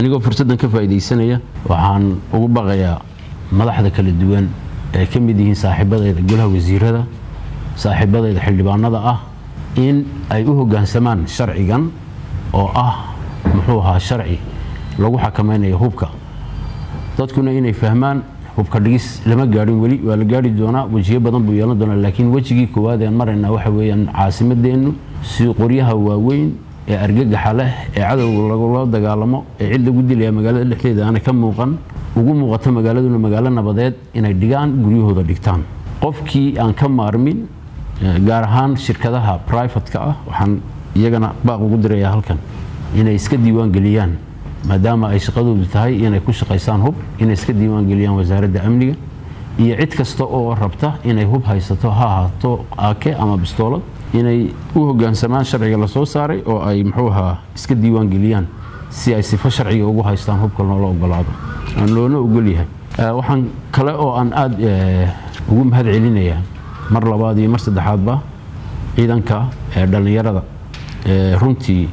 anigoo fursaddan ka faa'iidaysanaya waxaan ugu baqayaa madaxda kala duwan ee ka mid yihiin saaxiibadayda golaha wasiirada saaxiibadayda xildhibaanada ah in ay u hoggaansamaan sharcigan oo ah muxuu ahaa sharci lagu xakamaynayo hubka dadkuna inay fahmaan hubka dhigis lama gaadhin weli waa la gaari doonaa wejiyo badan buu yeelan doonaa laakiin wejigii koowaad een maraynaa waxa weeyaan caasimadeennu si qoryaha waaweyn ee argagaxa leh ee cadowga lagula dagaalamo ee cid lagu dilaya magaalada dhexdeeda aanay ka muuqan ugu muuqato magaaladuna magaalo nabadeed inay dhigaan guryahooda dhigtaan qofkii aan ka maarmin gaar ahaan shirkadaha brivatka ah waxaan iyagana baaq ugu dirayaa halkan inay iska diiwaan geliyaan maadaama ay shaqadoodu tahay inay ku shaqaysaan hub inay iska diiwaan geliyaan wasaaradda amniga iyo cid kasta oo rabta inay hub haysato ha ahaato aake ama bistoolad inay u hoggaansamaan sharciga la soo saaray oo ay muxuu ahaa iska diiwaan geliyaan si ay sifo sharciga ugu haystaan hubka loola ogolaado aan loona ogol yahay waxaan kale oo aan aada ugu mahad celinayaa mar labaad iyo mar saddexaadba ciidanka dhallinyarada runtii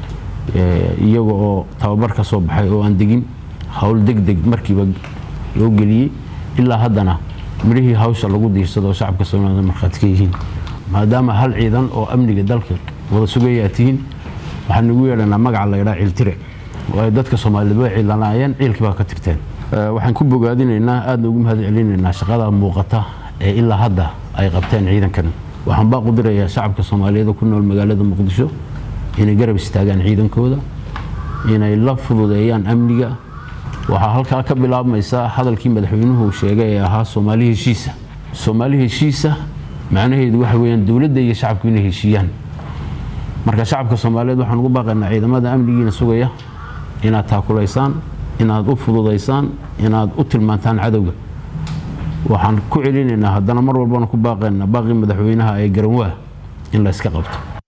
iyaga oo tababar ka soo baxay oo aan degin howl deg deg markiiba loo geliyey ilaa haddana midhihii hawsha lagu diirsado oo shacabka soomaalida markhaati ka yihiin maadaama hal ciidan oo amniga dalka wada sugayaa tihiin waxaan ugu yeedhanaa magaca la ydhaa ciiltire oo ay dadka soomaaliyeed way ciilanaayeen ciilkii baa ka tirteen waxaan ku bogaadinaynaa aadna ugu mahad celinaynaa shaqada muuqata ee ilaa hadda ay qabteen ciidankan waxaan baaqu dirayaa shacabka soomaaliyeed ku nool magaalada muqdisho inay garab istaagaan ciidankooda inay la fududeeyaan amniga waxaa halkaa ka bilaabmaysaa hadalkii madaxweynuhu sheegay ee ahaa soomaali heshiisa soomaali heshiisa macnaheedu waxa weeyaan dowladda iyo shacabku inay heshiiyaan marka shacabka soomaaliyeed waxaan ugu baaqaynaa ciidamada amnigiina sugaya inaad taakulaysaan inaad u fududaysaan inaad u tilmaantaan cadowga waxaan ku celinaynaa haddana mar walbana ku baaqaynaa baaqii madaxweynaha ee garanwaa in la yska qabto